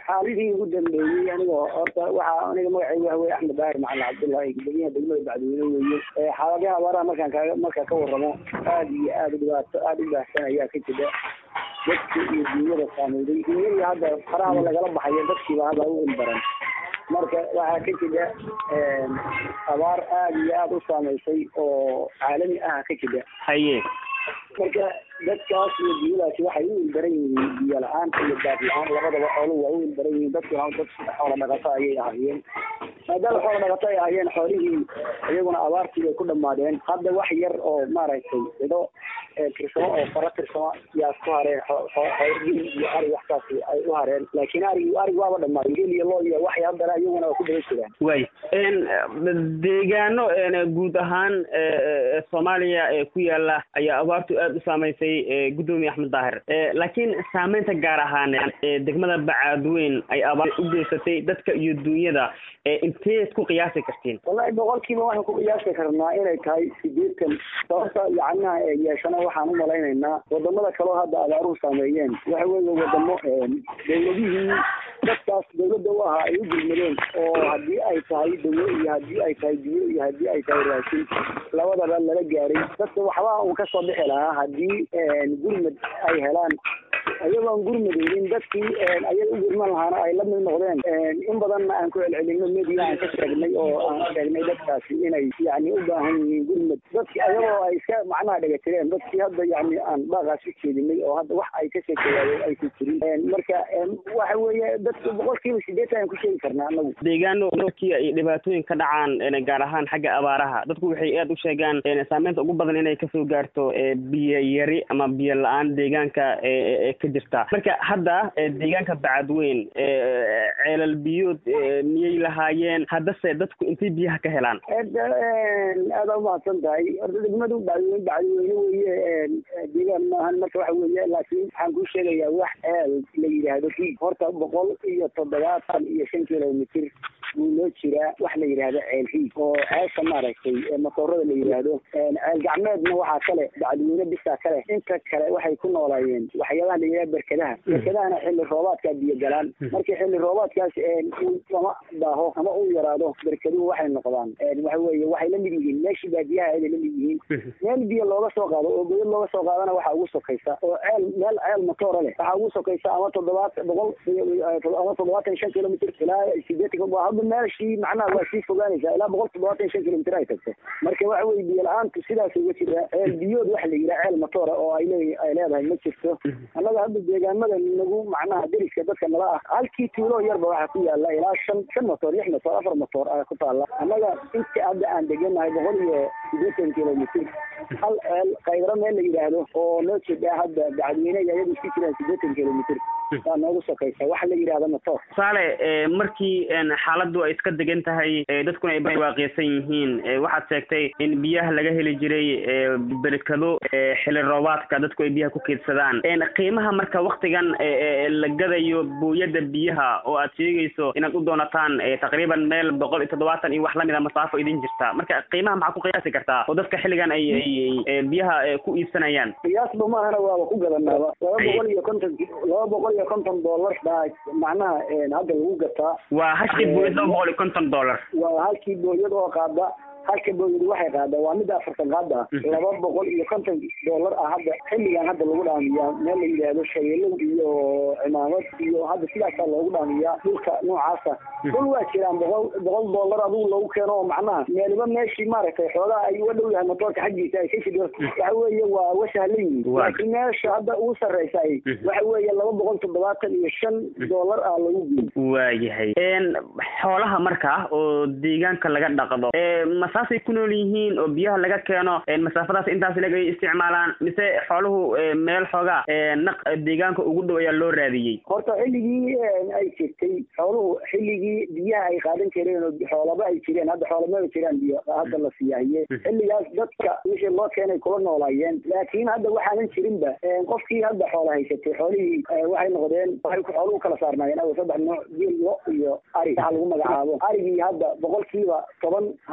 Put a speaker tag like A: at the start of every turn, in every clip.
A: xaalihii ugu dambeeyey anigoo horta waxaa aniga magacaygu waxa weye axmed daahir macalin cabdullahi guddoomiyaha degmada bacdiweyne weeye xaaladaha abaaraha markaan kaga markaan ka warramo aada iyo aada dhibaato aada u baahsan ayaa ka jira dadka iyo dunyada saameeyday dunyadii hadda farahaba lagala baxayo dadkiiba hadda u ilbaran marka waxaa ka jira abaar aada iyo aada u saameysay oo caalami ah ka jira
B: haye
A: marka dadkaas iyo dunyadaasi waxay u ilbaran yihiin biyo la-aan iyo daad la-aan labadaba xooluhu waa u ilbaran yihiin dadkuna dad xoola dhaqato ayay ahaayeen maadaama xoola dhaqato ay ahaayeen xoolihii iyaguna abaartii bay ku dhamaadeen hadda wax yar oo maaragtay cido tirsamo oo fara tirsamo yaa ku hareen xoorgin iyo ari waxsaas ay u hareen laakiin arigi arig waaba dhamaaday gel iyo loo iyo waxay haddana iyaguna waa ku daba jiraan
B: way deegaano guud ahaan soomaaliya ee ku yaala ayaa abaartu aada u saameysay guddoomiye axmed daahir laakiin saameynta gaar ahaan degmada bacaadweyn ay abaar u geysatay dadka iyo dunyada inteed ku qiyaasi kartiin
A: wallahi boqolkiiba waxaan ku qiyaasi karnaa inay tahay sideetan sababta yacnaha ee yeeshana waxaan u malaynaynaa wadamada kaleo hadda abaaruhu saameeyeen waxa weeye wadamo dawladihii dadkaas dawladda u ahaa ay u gurmadeen oo haddii ay tahay dawo iyo haddii ay tahay biyo iyo haddii ay tahay raashin labadaba lala gaaray dadka waxba uu kasoo bixi lahaa haddii gurmad ay helaan iyagoon gurmadeynin dadkii ayaga u gurman lahaana ay la mid noqdeen in badanna aan ku celcelino media aan ka sheegnay oo aan sheegnay dadkaasi inay yani u baahan yihiin gurmad dadki ayagoo ay iska macnaha dhagatireen dadkii hadda yani aan baaqaas u jeedinay oo hadda wax ay ka sheekeeyaayeen aysan jirin marka waxa weeye dadka boqolkiiba sideetan aan ku sheegi karnaa anagu
B: deegaano markii ay dhibaatooyin ka dhacaan gaar ahaan xagga abaaraha dadku waxay aada u sheegaan saameynta ugu badan inay kasoo gaarto biyo yari ama biyo la-aan deegaanka ka jirta marka hadda deegaanka bacadweyn ceelal biyood miyay lahaayeen haddase dadku intay biyaha ka helaan
A: aada umahadsan tahay horta degmadu bacdweyne bacdweyne weye deegaan maahan marka waxa weeye laakiin waxaan kuu sheegayaa wax ceel la yidhaahdo riig horta boqol iyo toddobaatan iyo shan kilomitr buu loo jiraa wax la yidhaahdo ceel riig oo ceesha maaragtay makoorada la yidhaahdo ceel gacmeedna waxaa kale bacdweyne bisaa kale inta kale waxay ku noolaayeen waxyaabaha la yidhahdo berkadaha berkadahana xilli roobaadkaa biyo galaan markii xilli roobaadkaas ama daaho ama uu yaraado berkaduhu waxay noqdaan waxa weeye waxay la mid yihiin meeshii baadiyaha ayay la mid yihiin meel biyo looga soo qaado oo godad looga soo qaadana waxaa ugu sokaysa oo ceel meel ceel matoora leh waxaa ugu sokaysa ama toddobaatan boqol ama toddobaatan shan kilomitr ilaa sideetan hadda meeshii macnaha waa sii fogaanaysaa ilaa boqol toddobaatan shan kilomitr ay tagto marka waxa weye biyo la-aantu sidaas uga jira ceel biyood waxa la yidhaha ceel matoora oo ay le ay leedahay ma jirto annaga hadda deegaamada nagu macnaha deriska dadka nala ah halkii tuulo yarba waxaa ku yaala ilaa shan shan motoor lix motoor afar motoor a ku taala annaga inta hadda aan deganahay boqol iyo sideetan kilomitr hal ceel kaydaro meel la yidhaahdo oo noo jeeda hadda bacadweyne iyo ayadu isku jiraan sideetan kilomitr waa noogu sokaysa waxa la yidhahda motoor
B: tusaale markii xaaladdu ay iska degan tahay dadkuna ay waaqeysan yihiin waxaad sheegtay in biyaha laga heli jiray berkado xili roobaadka dadku ay biyaha ku keydsadaan qiimaha marka waktigan la gadayo booyada biyaha oo aad sheegayso inaad u doonataan taqriiban meel boqol iyo toddobaatan iyo wax lamid a masaafo idin jirta marka qiimaha maxaa ku qiyaasi kartaa oo dadka xilligan ay ay biyaha ku iibsanayaan
A: qiyaasba maahana waaba ku gadanaaba laba boqol iyo konton laba boqol iyo konton dollar baa macnaha hadda lagu gataa
B: waa halkii booyad laba boqol iyo konton dollar
A: waa halkii booyad oo qaada halka booyadu waxay qaadaa waa midda afartan qaada ah laba boqol iyo konton dollar ah hadda xilligan hadda lagu dhaamiyaa meel la yidhaahdo shabeelow iyo cimaamad iyo hadda sidaasaa loogu dhaamiyaa dhulka noocaasa dhul waa jiraan boqol boqol dollar adigu lagu keeno oo macnaha meeliba meeshii maaragtay xoogaa ay uga dhow yahay motoorka xaggiisa ay ka jidho waxa weeye waa wasahlan yihin laakiin meesha hadda ugu sarreysa ay waxa weeye laba boqol toddobaatan iyo shan dollar ah lagu geeyo
B: waayahay xoolaha marka oo deegaanka laga dhaqdo masaasay ku nool yihiin oo biyaha laga keeno masaafadaas intaas leg ay isticmaalaan mise xooluhu meel xoogaa naq deegaanka ugu dhow ayaa loo raadiyey
A: horta xilligii ay jirtay xooluhu xilligii biyaha ay qaadan jireen oo xoolaba ay jireen hadda xoolamaba jiraan biyo hadda la siyaahiye xilligaas dadka wixii loo keenay kula noolaayeen laakiin hadda waxaanan jirinba qofkii hadda xoola haysatay xoolihii waxay noqdeen waxay xooluhu kala saarnaayeen aw saddex nooc geel lo iyo ari waxa lagu magacaabo arigii hadda boqolkiiba toban hadda qoys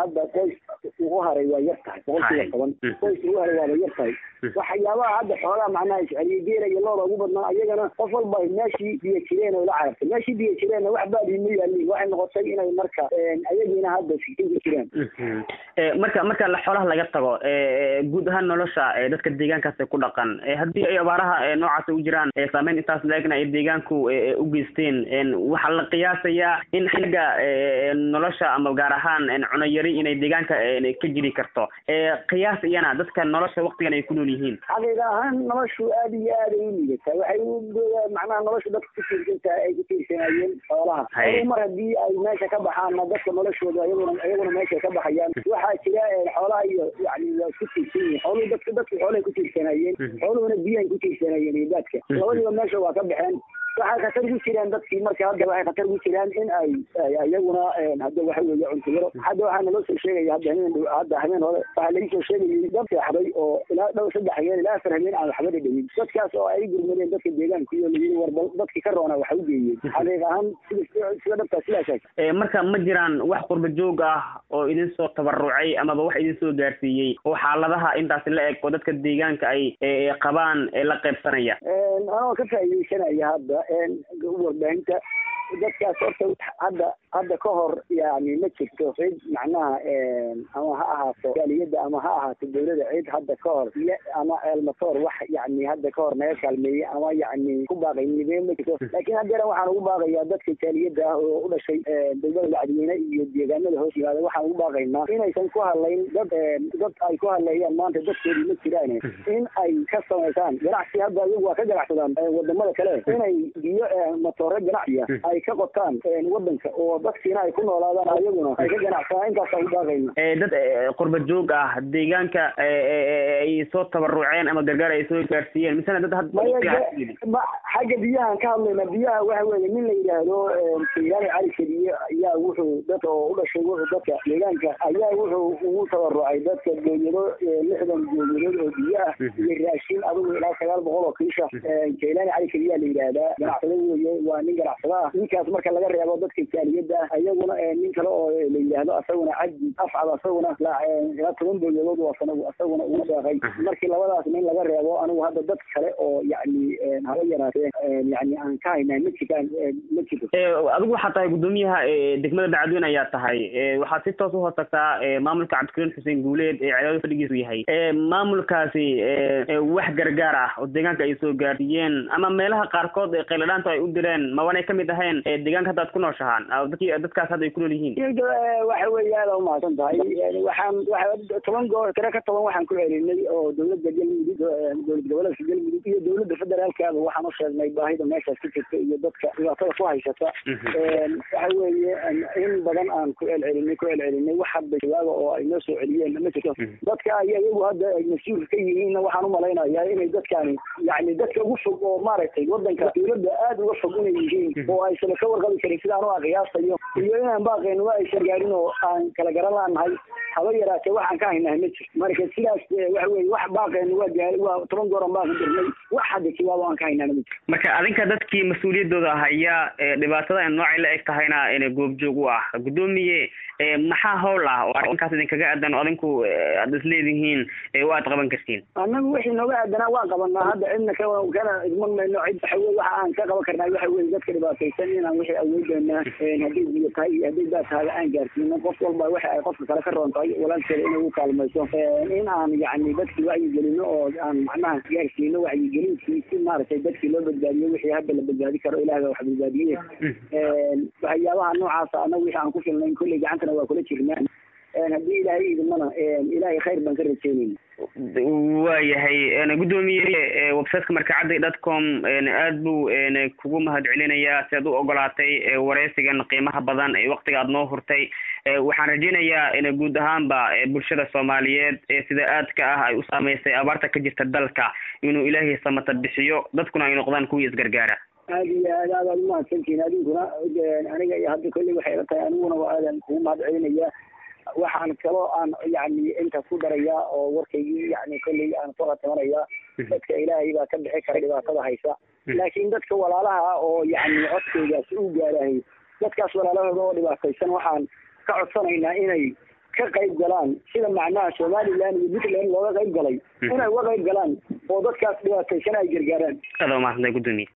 A: qoys ugu haray waa yar tahay boqolkiiba toban qoys ugu haray waaba yar tahay waxyaabaha hadda xoolaha macnaha isceliye geela iyo looda ugu badnaa ayagana qof walba meeshii biyo jireen oo la carartay meeshii biyo jireenna wax baadii ma yaalin waxay noqotay inay marka ayagiina hadda sikin ku jiraan
B: marka marka xoolaha laga tago guud ahaan nolosha dadka deegaankaas ku dhaqan haddii ay abaaraha noocaas u jiraan saameyn intaas la-egna ay deegaanku u geysteen waxaa la qiyaasayaa in xagga nolosha ama gaar ahaan cuno yari inay deegaanka ka jiri karto qiyaas iyana dadka nolosha waktigan ay ku nool yihiin
A: xaqiiqa ahaan noloshu aad iyo aad ay u liidataa waxay u macnaha nolosha dadka ku tiirsantahay ay ku tiirsanayeen xoolaha xooluhu mar haddii ay meesha ka baxaanna dadka noloshooda ayaguna ayaguna meesha ka baxayaan waxaa jira xoolaha iyo yani waa isku tiirsan yihiin xooluhu dadka dadka xoolahay ku tiirsanayeen xooluhuna biyahay ku tiirsanayeen iyo daadka labadiiba meesha waa ka baxeen waxay khatar ku jiraan dadkii marka hadda waxay khatar ku jiraan in ay iyaguna hadda waxa weeye cunto yaro hadda waxaa naloo soo sheegaya hadda habeen hadda habeen hore waxaa laga soo sheegayay dad seexday oo ilaa dhow saddex habeen ilaa afar habeen aan waxba dhadhamin dadkaas oo ay gurmadeen dadka deegaanka iyo layiri war bal dadkii ka roona waxa u geeyeen xaqiiq ahaan sida sida dhabtaa sidaas
B: marka ma jiraan wax qurba joog ah oo idin soo tabarucay amaba wax idin soo gaarsiiyey oo xaaladaha intaas la eg oo dadka deegaanka ay qabaan la qaybsanaya
A: anoo ka faa'iidaysanaya hadda warbaahinta dadkaas horta hadda hadda ka hor yani ma jirto cid macnaha ama ha ahaato gaaliyada ama ha ahaato dawlada cid hadda ka hor ama elmatoor wax yani hadda ka hor naga kaalmeeyey ama yani ku baaqay nibee ma jirto laakiin haddeeran waxaan ugu baaqayaa dadka jaaliyada ah oo u dhashay dowlada dacdiweyne iyo deegaanada hoos yimaada waxaan ugu baaqaynaa inaysan ku hadlayn dad dad ay ku hadleeyaan maanta dadkoodii ma jiraan in ay ka samaysaan ganacsi hadda iyagu waa ka ganacsadaan wadamada kale inay biyo matoore ganacsiya ay ka qotaan wadanka oo dadkiina ay ku noolaadaan ayaguna ay ka ganacsadaan intaasa ugu baaqayna
B: dad qurba joog ah deegaanka ay soo tabaruceen ama gargaar ay soo gaarsiiyeen misena dad
A: xagga biyahaan ka hadlayna biyaha waxa weeye nin la yidhaahdo saylaani cali keliye ayaa wuxuu dadka oo u dhashay wuxuu dadka deegaanka ayaa wuxuu ugu tabarucay dadka gooyado lixdan gooyadood oo biyo ah iyo raashin adigu ilaa sagaal boqol oo kiisha saylaani cali keliyaa la yidhaahdaa ganacsado weeye waa nin ganacsado ah ninkaas marka laga reebo dadka jaaliyada ah ayaguna nin kale oo la yidhaahdo asaguna cabdi afcad asaguna ilaa toban gooyadood wasana asaguna ugu deeqay markii labadaas nin laga reebo anigu hadda dad kale oo yani haba yaraatee yani aan ka haynaa ma jiraan ma jirto
B: adigu waxaa tahay guddoomiyaha degmada dacadweyne ayaa tahay waxaad si toos uhoos tagtaa maamulka cabdikariin xuseen guuleed ee cadaado fadhigiisu yahay maamulkaasi wax gargaar ah oo deegaanka ay soo gaarsiiyeen ama meelaha qaarkood ee qayladhaanta ay u direen mawanay kamid ahayn deegaanka hadda ad ku nooshahaan dadki dadkaas hadda ay ku nool yihiin
A: waxa weeye aada umahadsan tahay waxaan waa toban goo tiro ka toban waxaan ku celinay oo dowladda galmudug dowlad goboleedka galmudug iyo dowladda federaalkaaba waxaan u sheegnay baahida meeshaas ku jirta iyo dadka dhibaatada ku haysata waxa weeye in badan aan ku celcelinay ku celcelinay wax hadda jawaaba oo ay noo soo celiyeen ma jirto dadka ay iyagu hadda ay mas-uul ka yihiinna waxaan umalaynayaa inay dadkani yani dadka ugu fog oo maaragtay wadanka dowladda aada uga fog inay yihiin oo aysan ka warqabi karin sidaan u qiyaasayo iyo inaan baaqayno waa aysan gaarin oo aan kala garan laanahay haba yaraatee waxaan ka haynahay ma jirto marka sidaas waxa weye wax baaqayno waa gaari waa toban gooran baan ku dirnay wax hadda jawaab aan ka haynaana ma jirto
B: marka adinka dadkii mas-uuliyadooda haya dhibaatada noocay la eg tahayna goobjoog u ah guddoomiye maxaa howl ah oo arrinkaas idinkaga aadan oo adinku aad isleedihiin oo aad qaban kartiin
A: annagu wixii nooga aadanaa waan qabanaa hadda cidna ka kana idman mayno cid waxa weye waxa aan ka qaban karnaa waxa weye dadka dhibaataysan inaan wixii awoodeena hadday biyo tahay iyo hadday daad tahay aan gaarsiino qof walba waxa ay qofka kale ka roon tahay walaalkeeda inay u kaalmayso in aan yani dadkii wacyigelino oo aan macnaha gaarsiino wacyigelintii si maaragtay dadkii loo badbaadiyo wixii hadda la badbaadi karo ilaah baa wax badbaadiye waxyaabaha noocaasa annagu wixii aan ku filnayn kolley gacantana waa kula jirnaa haddii ilaahay idimana ilaahay khayr baan ka rajeynayna
B: waayahay guddoomiye websiteka markacadda dotcom aad buu kugu mahad celinayaa si aad u ogolaatay wareysigan qiimaha badan ee waktiga aad noo hurtay waxaan rajeynayaa guud ahaanba bulshada soomaaliyeed sida aadka ah ay u saameysay abaarta ka jirta dalka inuu ilaahay samata bixiyo dadkuna ay noqdaan kuwii isgargaara
A: aada iyo aad aad aad umahadsantihin adinkuna aniga iyo hadda kolley waxay ila tahay aniguna waa aadan kugu mahad celinaya waxaan kaloo aan yani inta ku darayaa oo warkaygii yani kolley aan ku khatamanaya dadka ilaahay baa ka bixi kara dhibaatada haysa laakiin dadka walaalaha ah oo yani codkaygaasi u gaarahay dadkaas walaalahooda oo dhibaataysan waxaan ka codsanaynaa inay ka qayb galaan sida macnaha somaliland iyo puntland looga qayb galay inay uga qayb galaan oo dadkaas dhibaataysan ay gargaaraan
B: aad waa mahadsantahay gudoomiye